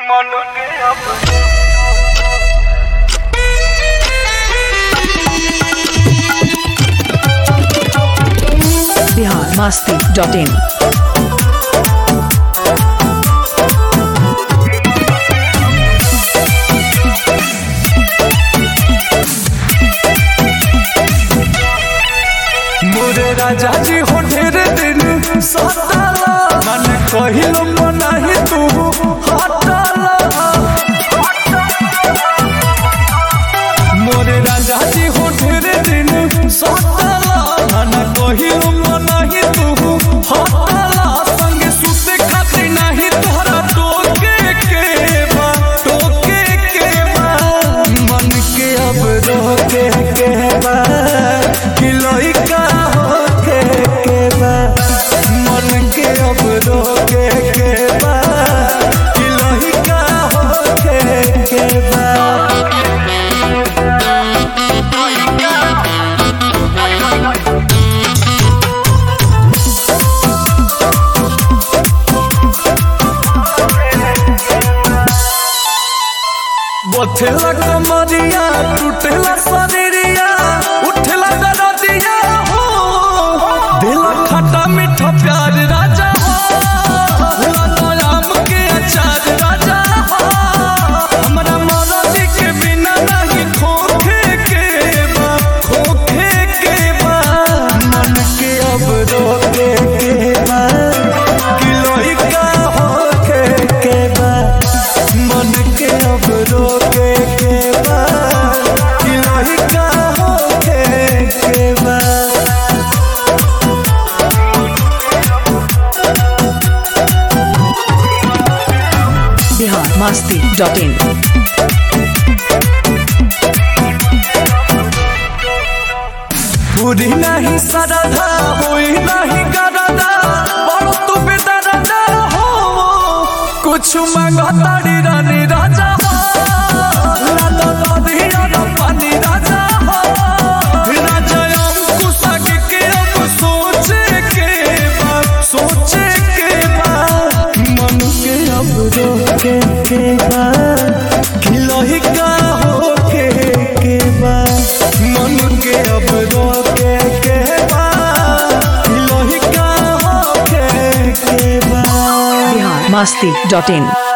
मन के अब बिहार मस्ती डॉट इन मोरे राजा जी हो ढेर दिन सताला मन कहिलो मनाही तू हटाला मोरे राजा जी हो ढेर दिन सताला मन कहिलो मनाही तू हटाला संग सुते खातिर नाही तोहरा टोके के बा टोके के बा मन के अब रोके के बा कि लइका होके के बा मन के अब रोके के बा कि लइका होके के बा बथेला कमरिया टूटेला शरीरिया उठेला दरदिया हो दिला खट्टा मीठा प्यार राजा हो लाला आम के अचार राजा हो हमरा मरदी के बिना नहीं खोखे के बा खोखे के बा मन के अब रोके के बा कि लइका होके के बा मन के अब रोके के बा कि लइका होके के बा बिहार मस्ती डॉट इन पूरी नहीं सरदा हुई नहीं करदा बड़ तू बेदरदा हो कुछ मांगा ताड़ी रानी राजा हो लाला लाली राना पानी राजा हो राजा अंकुश आगे के अब सोचे के बा सोचे के बा मन के अब रोके के बा खिलही का होके के बा मन के अब रोके के बा खिलही का होके के बा बिहार मस्ती डॉट इन